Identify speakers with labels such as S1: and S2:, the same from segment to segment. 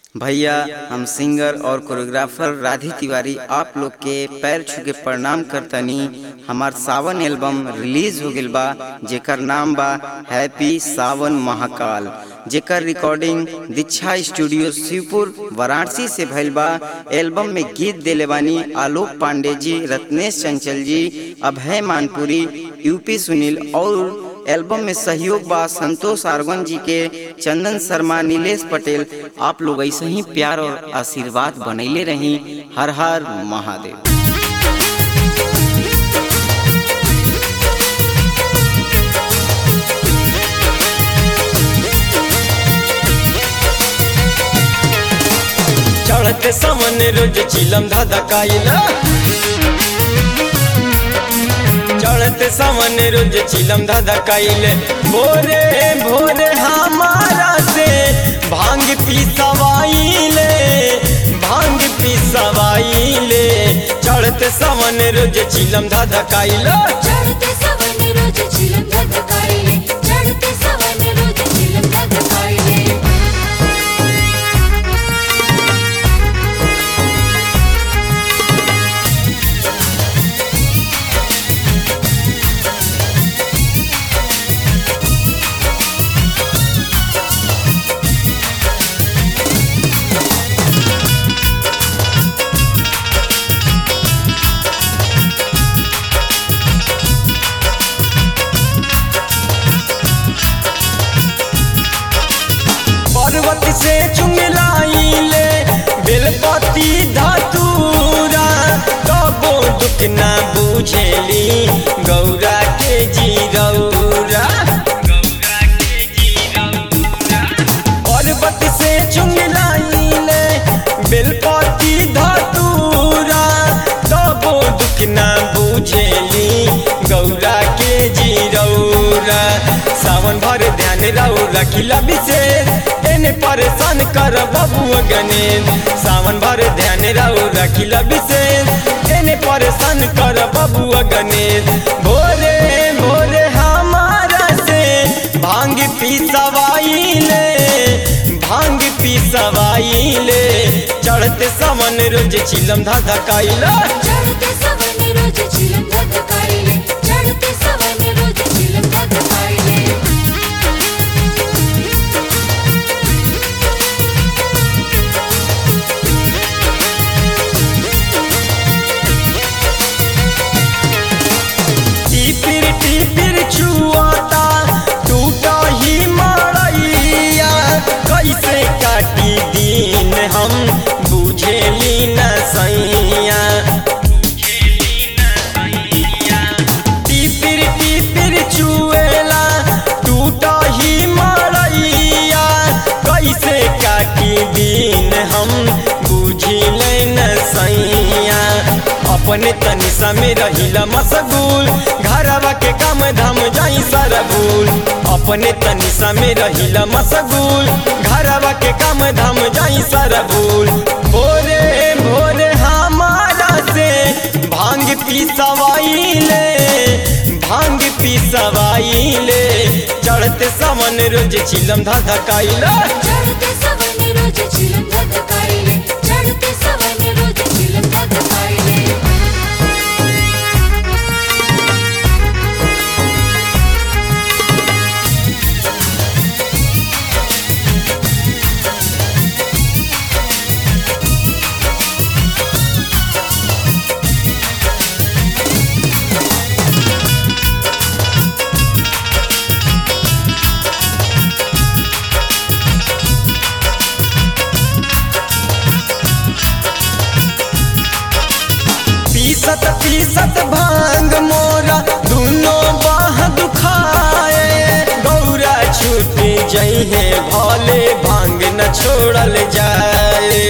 S1: भैया हम सिंगर और कोरियोग्राफर राधी तिवारी आप लोग के पैर छू के प्रणाम करतनी हमार सावन एल्बम रिलीज हो गइल बा जेकर नाम बा हैप्पी सावन महाकाल जेकर रिकॉर्डिंग दीक्षा स्टूडियो शिवपुर वाराणसी से भइल बा एल्बम में गीत देले बानी आलोक पांडे जी रत्नेश चंचल जी अभय मानपुरी यूपी सुनील और एल्बम में सहयोग बा संतोष आर्गन जी के चंदन शर्मा नीलेश पटेल आप लोग ऐसे ही प्यार और आशीर्वाद बनैले रही हर हर महादेव
S2: चढ़ते समन रोज चिलम धाधा काइला चढ़ते समन रोज चिलम धाधा काइले भोरे भोरे हमारा से भांग पी सवाइले भांग पी सवाइले चढ़ते समन रोज चिलम धाधा काइला
S3: चढ़ते सवन रोज चिलम धधकाइले चढ़ते सवन रोज चिलम धधकाइले
S2: पर्वत से चुंगलाइले बेलपति धतूरा कबो दुख ना बुझेली गौरा के जीरौरा पर्वत से चुंगलाइले बेलपति धतूरा कबो दुख ना बुझेली गौरा के जीरौरा सावन भर ध्यान रहो रखिला विशेष एने परेशान कर बबुआ गणेश सावन भर ध्यान रहो रखिला विशेष एने परेशान कर बबुआ गणेश भोरे भोरे हमारा से भांग पी सवाइले भांग पी सवाइले चढ़ते समन रोज चिलम धाधा काइला
S3: चढ़ते सवन रोज चिलम धधकाइले चढ़ते सवन रोज चिलम धधकाइले
S2: टिपिर टिपिर छुआता टूटा ही मड़ैया कैसे काटी दिन हम बुझेली न सैया टिपिर टिपिर छुएला टूटा ही मड़ैया कैसे काटी दिन हम बुझिले न सैया अपने तनी समय रहिला मशगूल घरवा के काम धाम जाई सारा भूल अपने तनी समय रहिला मशगूल घरवा के काम धाम जाई सारा भूल भोरे भोरे हमारा से भांग पी सवाइले भांग पी सवाइले चढ़ते समन रोज चिलम धाधा काइला
S3: चढ़ते सवन रोज चिलम धधकाइले चढ़ते सवन रोज चिलम धधकाइले
S2: पीसत पीसत भांग मोरा दोनों बाह दुखाए गौरा छूट जइहे भले भांग न छोड़ल जाए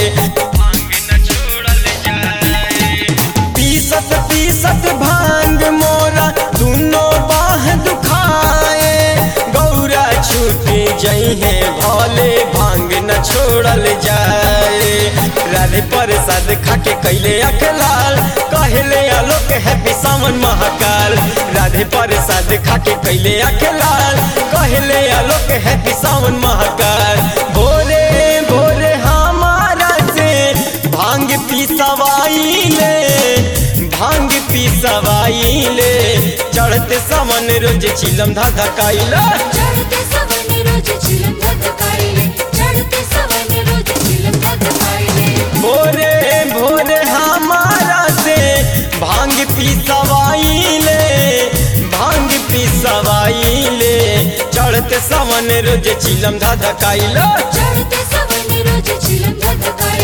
S2: पीसत पीसत भांग मोरा दोनों बाह दुखाए गौरा छूट जइहे भले भांग न छोड़ल जाए राधे प्रसाद खाके कैले अखलाल कहले आलोक हैप्पी सावन महाकाल राधे प्रसाद खाके कैले अखलाल कहले आलोक हैप्पी सावन महाकाल भोरे भोरे हमार पिसवाइले चढ़ते सावन रोज चिलम धधकाइले
S3: चढ़ते सवन रोज चिलम धधकाइले चढ़ते सवन रोज चिलम धधकाइले
S2: भोरे भोरे हमारा से भांग पिसवाइले भांग पिसवाइले चढ़ते सावन रोज चिलम धधकाइले
S3: चढ़ते सवन रोज चिलम धधकाइले